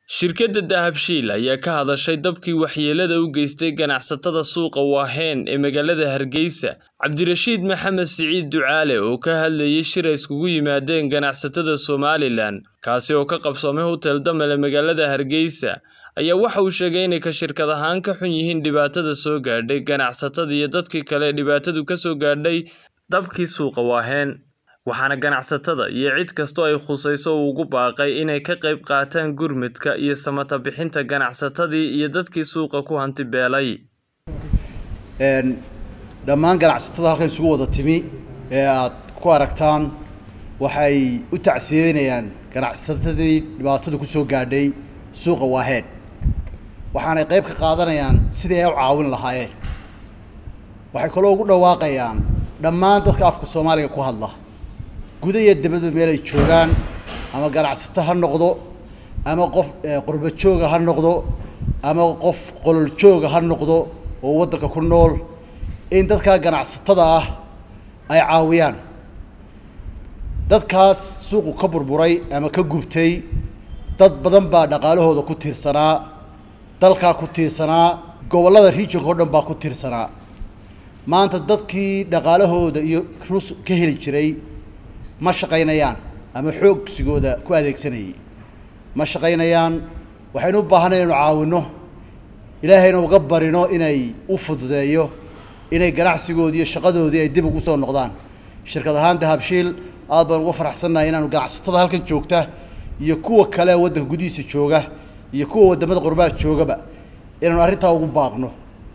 Shirkadda Dahabshiil ayaa ka hadashay dabkii waxyeellada u geystay ganacsatada suuqa Wahen ee magaalada Hargeysa. Cabdirashiid Maxamed Siciid Ducaale oo ka hadlayay shir ay iskugu yimaadeen ganacsatada Somalilan, kaasi oo ka qabsoomay Hotel Damal ee magaalada Hargeysa, ayaa waxa uu sheegay inay ka shirkad ahaan ka xun yihiin dhibaatada soo gaadhay ganacsatada iyo dadkii kale ee dhibaatadu ka soo gaadhay dabkii suuqa Wahen. waxaana ganacsatada iyo cid kastoo ay khusayso uu ugu baaqay inay ka qayb qaataan gurmadka iyo samata bixinta ganacsatadii iyo dadkii suuqa ku hanti beelay dhammaan ganacsatada halkan isugu wada timi ee aad ku aragtaan waxay u tacsiyeynayaan ganacsatadii dhibaatadu kusoo gaadhay suuqa waaheen waxaanay qayb ka qaadanayaan sidii ay u caawin lahaayeen waxay kaloo ugu dhawaaqayaan dhammaan dadka afka soomaaliga ku hadla guda iyo dibadba meel ay joogaan ama ganacsato ha noqdo ama qof qurba jooga ha noqdo ama qof qolol jooga ha noqdo oo waddanka ku nool in dadkaa ganacsatada ah ay caawiyaan dadkaas suuqu ka burburay ama ka gubtay dad badan baa dhaqaalahooda ku tiirsanaa dalkaa ku tiirsanaa gobollada regionka o dhan baa ku tiirsanaa maanta dadkii dhaqaalahooda iyo rus ka heli jiray ma shaqaynayaan ama xoogsigooda ku adeegsanayay ma shaqaynayaan waxaynu u baahanay inu caawino ilaahayna uga barino inay u fududeeyo inay ganacsigoodii iyo shaqadoodii ay dib ugu soo noqdaan shirkad ahaan dahabshiil aad baan uga faraxsannahay inaanu ganacsatada halkan joogta iyo kuwa kale waddanka gudihiisa jooga iyo kuwa waddamada qurbaha joogaba inaanu arrintaa ugu baaqno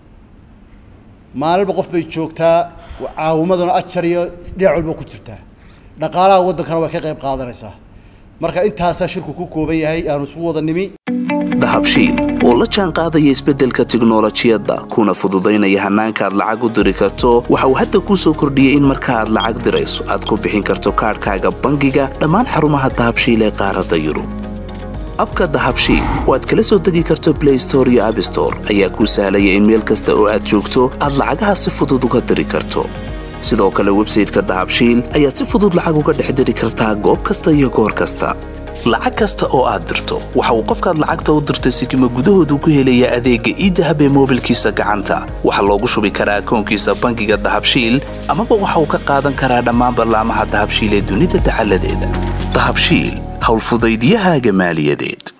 maalinba qof bay joogtaa caawimaduna ajar iyo dhinac walba ku jirtaa dhaqaalaha waddankana way ka qayb qaadanaysaa marka intaasaa shirku ku kooban yahay aanu isku wada nimi dahabshiil oo la jaan qaadaya isbeddelka tiknolojiyadda kuna fududaynaya hannaanka aad lacag u diri karto waxa uu hadda kuu soo kordhiyey in marka aad lacag dirayso aad ku bixin karto kaadhkaaga bangiga dhammaan xarumaha dahabshiil ee qaaradda yurub abka dahabshiil oo aad kala soo degi karto blay store iyo abstore ayaa kuu sahlaya in meel kasta oo aad joogto aad lacagaha si fudud uga diri karto sidoo kale websayteka dahabshiil ayaad si fudud lacag uga dhex diri kartaa goob kasta iyo goor kasta lacag kasta oo aad dirto waxa uu qofkaad lacagta u dirtay sikima gudahoodu ku helayaa adeegga iidahab ee moobilkiisa gacanta waxaa loogu shubi karaa akoonkiisa bangiga dahabshiil amaba waxa uu ka qaadan karaa dhammaan ballaamaha dahabshiil ee dunida dacaladeeda dahabshiil howlfudaydiyahaaga maaliyadeed